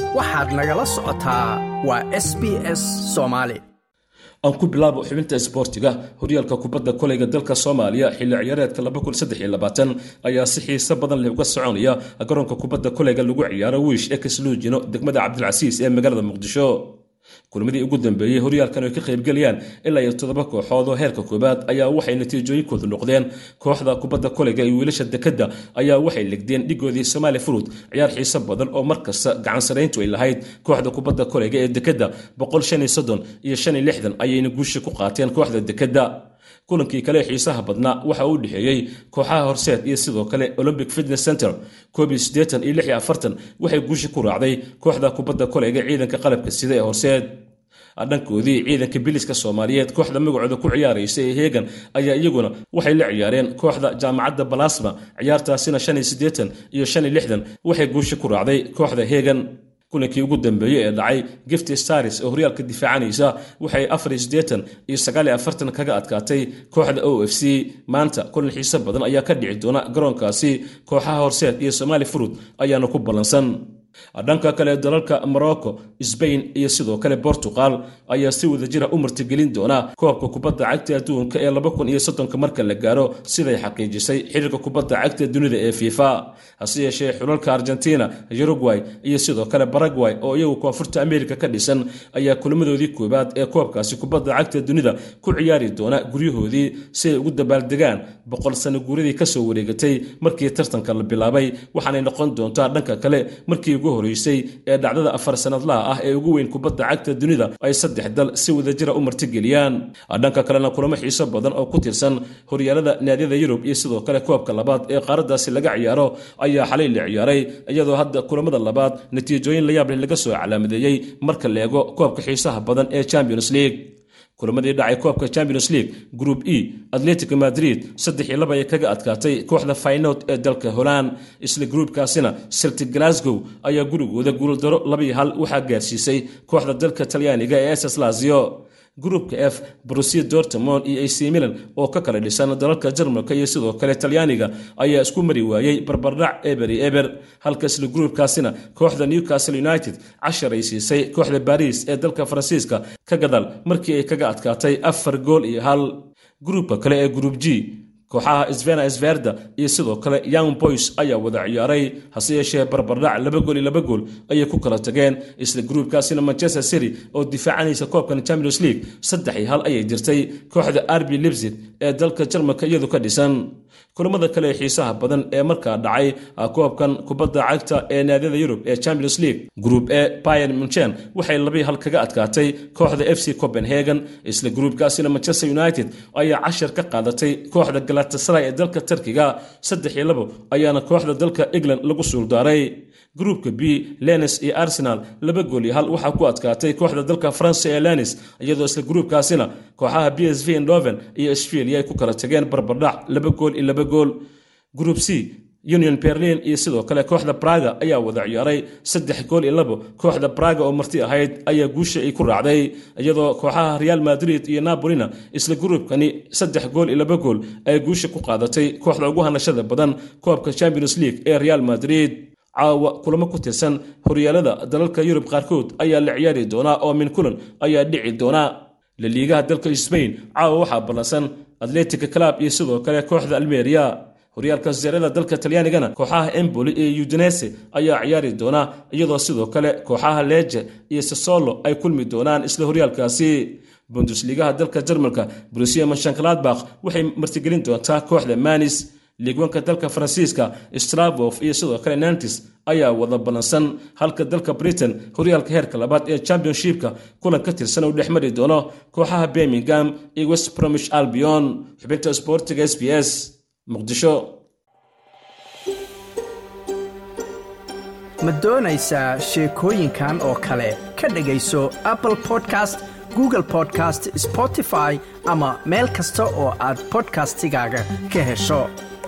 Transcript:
waxaad nagala socotaa waa s b s soomaali aan ku bilaabo xubinta isboortiga horyaalka kubadda koleyga dalka soomaaliya xilli ciyaareedka ayaa si xiise badan leh uga soconaya garoonka kubadda koleyga lagu ciyaaro wiish ee kasluujino degmada cabdilcasiis ee magaalada muqdisho kulmadii ugu dambeeyey horyaalkan ay ka qaybgelayaan ilaa iyo toddoba kooxood oo heerka koobaad ayaa waxay natiijooyinkoodu noqdeen kooxda kubadda koleyga iyo wiilasha dekadda ayaa waxay legdeen dhigoodii somaali furud ciyaar xiise badan oo markasta gacan sarayntu ay lahayd kooxda kubadda koleyga ee dekadda iyo ayayna guusha ku qaateen kooxda dekadda kulankii kale xiisaha badnaa waxa uu dhexeeyey kooxaha horseed iyo sidoo kale olympic fitness center waxay guusha ku raacday kooxda kubadda koleyga ciidanka qalabka sida ee horseed dhankoodii ciidanka biliska soomaaliyeed kooxda magacooda ku ciyaaraysa ee heegan ayaa iyaguna waxay la ciyaareen kooxda jaamacadda balasma ciyaartaasina iyo waxay guusha ku raacday kooxda heegan kulankii ugu dambeeyey ee dhacay gifti staris oo horyaalka difaacanaysa waxay iyo kaga adkaatay kooxda o f c maanta kulan xiise badan ayaa ka dhici doona garoonkaasi kooxaha horseed iyo somaali furud ayaana ku ballansan dhanka kale dalalka morocco sbain iyo sidoo kale bortugal ayaa si wadajira u martigelin doona koobka kubadda cagta adduunka ee marka la gaaro siday xaqiijisay xiriirka kubadda cagta dunida ee fifa hase yeeshee xulalka argentina uruguay iyo sidoo kale baragway oo iyagu koonfurta amerika ka dhisan ayaa kulmadoodii koowaad ee koobkaasi kubadda cagta dunida ku ciyaari doona guryahoodii si ay ugu dabaaldegaan boqol sano guuradii kasoo wareegatay markii tartanka la bilaabay waxaanay noqon doontaa dhanka kale markii ugu horeysay ee dhacdada afar sanadlaha ah ee ugu weyn kubadda cagta dunida ay saddex dal si wadajira u martigeliyaan dhanka kalena kulamo xiiso badan oo ku tirsan horyaalada naadiyada yurub iyo sidoo kale koobka labaad ee qaaradaasi laga ciyaaro ayaa xalay la ciyaaray iyadoo hadda kulamada labaad natiijooyin la yaab leh laga soo calaamadeeyey marka la eego koobka xiisaha badan ee champions league kulamadii dhacay koobka champions league group e atletico madrid saddex iyo laba ay kaga adkaatay kooxda faynod ee dalka holand isla gruubkaasina celtic glasgow ayaa gurigooda guuldaro labiyo hal waxaa gaarsiisay kooxda dalka talyaaniga ee ss lazio gruupka f brusia dortmond iyo ac milan oo ka kala dhisan dalalka jarmalka iyo sidoo kale talyaaniga ayaa isku mari waayey barbardhac eberi eber halka isla gruubkaasina kooxda newcastle united cashar ay siisay kooxda baris ee dalka faransiiska ka gadaal markii ay kaga adkaatay afar gool iyo hal gruubka kale ee gruub g kooxaha svena sverda iyo sidoo kale young boys ayaa wada ciyaaray hase yeeshee barbardhac laba gool iyo laba gool ayay ku kala tageen isla gruubkaasina manchester city oo difaacanaysa koobkan champions league saddex iyo hal ayay jirtay kooxda arbi libsig ee dalka jarmalka iyadu ka dhisan kulamada kale ee xiisaha badan ee markaa dhacay koobkan kubadda cagta ee naadiyada yurub ee champions league group e bayan munchen waxay labii hal kaga adkaatay kooxda f c copenhagen isla gruubkaasina manchester united ayaa cashar ka qaadatay kooxda galatasaray ee dalka tarkiga saddex iyo labo ayaana kooxda dalka england lagu suuldaaray gruupka b lenis iyo arsenal laba gool iyo hal waxaa ku adkaatay kooxda dalka faransa ee lenis iyadoo isla gruubkaasina kooxaha b s v ndoven iyo australia ay ku kala tageen barbardhac laba gool iyo laba gool gruup c union berlin iyo sidoo kale kooxda braga ayaa wada ciyaaray saddex gool iyo labo kooxda braga oo marti ahayd ayaa guusha ay ku raacday iyadoo kooxaha real madrid iyo napolina isla gruubkani saddex gool iyo laba gool ay guusha ku qaadatay kooxda ugu hanashada badan koobka champions league ee real madrid caawa kulamo ku tirsan horyaalada dalalka yurub qaarkood ayaa la ciyaari doonaa oo min kulan ayaa dhici doonaa laliigaha dalka sbain caawa waxaa ballansan atletica club iyo sidoo kale kooxda almeria horyaalka seerada dalka talyaanigana kooxaha emboli iyo udinese ayaa ciyaari doona iyadoo sidoo kale kooxaha leje iyo sasolo ay kulmi doonaan isla horyaalkaasi bundusliigaha dalka jarmalka brusia manshankladbakh waxay martigelin doontaa kooxda manis liigwanka dalka faransiiska stravof iyo sidoo kale nantis ayaa wada ballansan halka dalka britain horyaalka heerka labaad ee championshipka kulan ka tirsan uu dhex mari doono kooxaha birmingham iyo west bromish albion xubinta sboortiga s b s muqdisho ma doonaysaa sheekooyinkan oo kale ka dhegayso apple podcast google podcast spotify ama meel kasta oo aad bodkastigaaga ka hesho